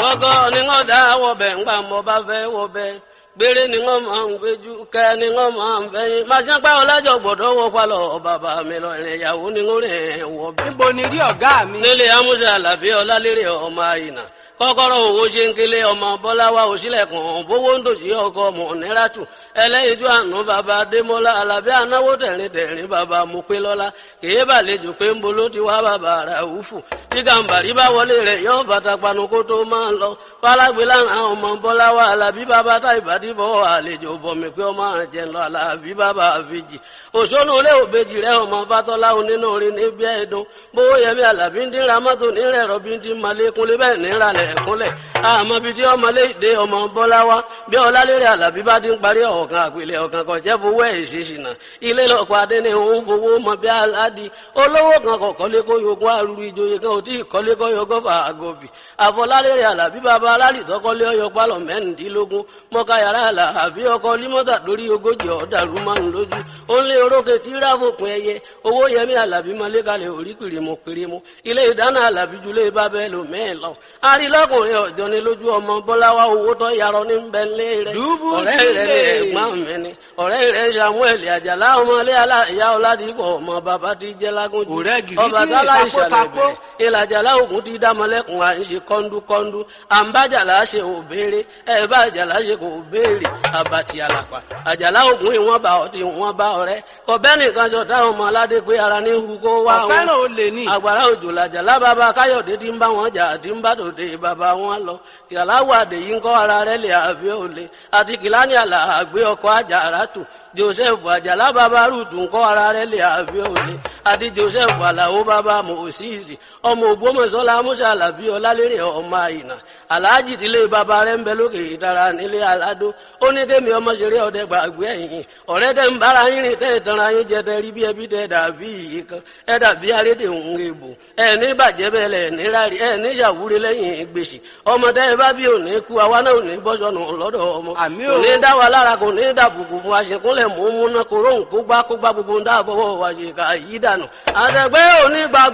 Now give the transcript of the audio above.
ọgọ́ ni wọ́n dá wọ̀bẹ̀ ńgbà mọ́ bá fẹ́ wọ̀bẹ̀ gbére ni wọ́n máa ń gbéjú kẹ́ ni wọ́n máa ń fẹ́yìn máa ṣe pẹ́ ọlájọ gbọ́dọ̀ wọ palọ̀ bàbá mi lọ ìrìn ìyàwó ni wọ́n rìn wọ̀bẹ̀. níbo ni rí ọ̀gá mi. nílé amúṣe àlàbí ọlálérè ọmọ àyìnà kọ́kọ́rọ́ owó ṣe ń kélé ọmọ bọ́láwá òṣìlẹ̀kùn bówó ń dòṣì ọkọ ọmọ níràtù ẹlẹ́yinjú àánú bàbá adémọ́lá alábí anáwó tẹ̀rín tẹ̀rín bàbá mupélọ́lá kèé bàlejò pé ń bolo ti wá bàbá ràúfù tí gàǹbàrí bá wọlé rẹ̀ yọ bàtà panu kó tó máa ń lọ fálágbé lára ọmọ bọ́láwá alábí bàbá táìbàdí bọ́ àlejò bọ̀mí pé ọmọ àjẹ lọ alábí bàbá àfijì òṣónú ilé òbejì rẹ ọmọ fatọ́lá onínú orin níbi ẹ̀dùn bówó yẹmí alábí ń dín ramọ́tò nírẹ̀ rọ́bí ń dín malékúnlé bẹ́ẹ̀ níralẹ̀ ẹ̀kúnlẹ̀ àmọ́ bíi tí ọmọlé ìdè ọmọ bọ́láwá bí ọlálérè alábí bá ti ń parí ọ̀kan àpilẹ̀ ọ̀kan kan jẹ́ fowó ẹ̀ ṣèṣìnà ilé lọ́kọ̀ adé ni òun fowó mọ bí aládì olówó kan kọ̀ kọ́lé kó yogún arúgbó ìjòyè kan ò tí ì kọ́lé kó yogún fà àgọ́bì àfọlálérè alábí bàbá alálì tọ́kọ́lé ọyọ pálọ̀ mẹ́rìndínlógún mọ́ká yàrá alábí ọkọ̀ límọ́tà lórí ogójì ọ̀dàrú márùn lójú ó ń lé orókè tí ráfòpin ẹyẹ owó yẹmí alábí mọ́lẹ́kalẹ̀ orí kìrìmù kìrìmù ilé ìdáná alábí julẹ̀ bábẹ́ lò mẹ́ẹ̀ lọ arílọ́kùnrin ọ̀jọ́ ni lójú ọmọ bọ́láwá owó tó yarọ ní bẹ́ńlẹ̀ rẹ̀ Dùbú ọ̀rẹ́ rẹ̀ ní sílẹ̀. ẹ̀gbọ́n mi ni ọ̀rẹ́ rẹ̀ samuel àjàlá ọmọlé aláìyá ọ̀làdìpọ̀ ọmọ bàbá ti jẹ́ lágúnjù Ọ̀rẹ́ gidi ọba tí tálá ìtakó ìṣàlẹ̀ takó. bẹ̀rẹ̀ ìlàjàlá ògùn ti dámọ̀lẹ́kùn à ń ṣe kọ́ńdúkọ́ńdú àǹbájàlá ṣe ò béèrè ẹ̀ bá àjàlá ṣe kò béèrè àbàtì àlàpà àjàlá ògùn ìwọ̀n bá ọtí ìwọ̀n bá ọ̀rẹ́ kọ̀bẹ́ nìkan jọ táwọn ọmọ aládé pé ara ní hu kó wá wọn ọ̀fẹ́ràn olè ní. àgbàrá òjò làjà lábàbà káyọ̀dé tí ń bá wọn jà tí ń bá tòde bàbá wọn lọ kìláwó àdèyí ń kọ́ ara rẹ̀ lè àbí òle àti kìláni àlà àgbé ọkọ̀ àjàrà tù joseph àjàlá bàbá rúùtù ń kọ́ ara rẹ̀ lè àbí òle àti joseph àlàó bàbá mòsíìsì ọmọ ògbómọ̀ṣọ́lá musa alábí ọlálérè ọmọ àyìnà aláàjì tílé bàbá rẹ̀ ń bẹ lókè ìtara nílé aládó ó ní kémi ọmọ ṣeré ọdẹ gbàgbé ẹ̀yìn ọ̀rẹ́ tẹ́ ń bára yín rìn tẹ́ ìtanra yín jẹ tẹ́ rí bí ẹbí tẹ́ dàbí iye kan ẹ dàbí arédè òun èbò ẹ ní bàjẹ́ bẹ́ẹ̀ lẹ̀ ní rárí ẹ ní ṣàwúre lẹ́yìn gbèsè ọmọ tẹ́ ẹ bá bí òní kú àwa náà ò ní bọ́sọ̀nù lọ́dọ̀ ọmọ Àmì kò o. ní dá wa lára kò ní dàbùkù fún aṣèkúnlẹ̀ mú mú náà kò róhùn kó gbá kó gbá gbogbo ń dáàbọ̀ wọ̀ wá ṣe ká yí dànù àtẹ̀gbẹ́ òní gbà